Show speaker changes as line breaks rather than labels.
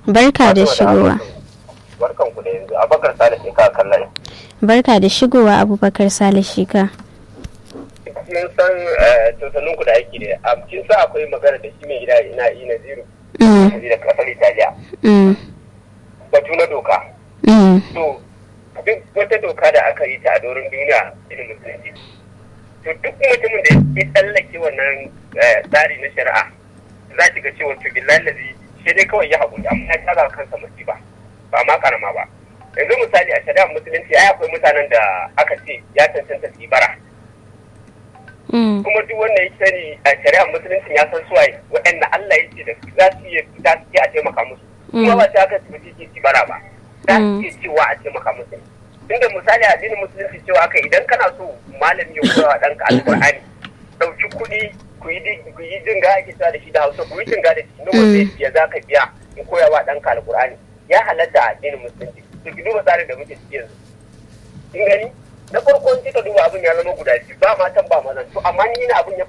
barka da shigowa
barkan ku da yanzu abakar sale shi ka kallon
barka da shigowa abubakar sale shika
kin san totanin ku da aiki da a kin sa akwai magana da shi mai gida ina ina zero da kasar italiya batu na doka to duk wata doka da aka yi ta a doron duniya irin musulunci to duk mutumin da ya tsallake wannan tsari na shari'a za ki ga cewa to billahi lazi shi dai kawai ya haƙuri amma ya tara kansa musiba ba ma karama ba yanzu misali a shari'ar musulunci ai akwai mutanen da aka ce ya cancanta su yi bara kuma duk wanda ya sani a shari'ar musulunci ya san suwaye waɗanda Allah ya ce da za su iya za su iya a taimaka musu kuma ba ta aka tafi ci bara ba za su iya cewa a taimaka musu tunda misali a addinin musulunci cewa aka idan kana so malami ya koya wa ɗanka alƙur'ani ɗauki kuɗi ku yi jinga ake cewa da shi da hausa ku yi jinga da shi nawa zai biya za ka biya in koya wa ɗanka alƙur'ani ya halatta a addinin musulunci to ki duba tsarin da muke ciki yanzu kin gani na farko in kika duba abin ya zama guda biyu ba matan ba mazan to amma ni na abin ya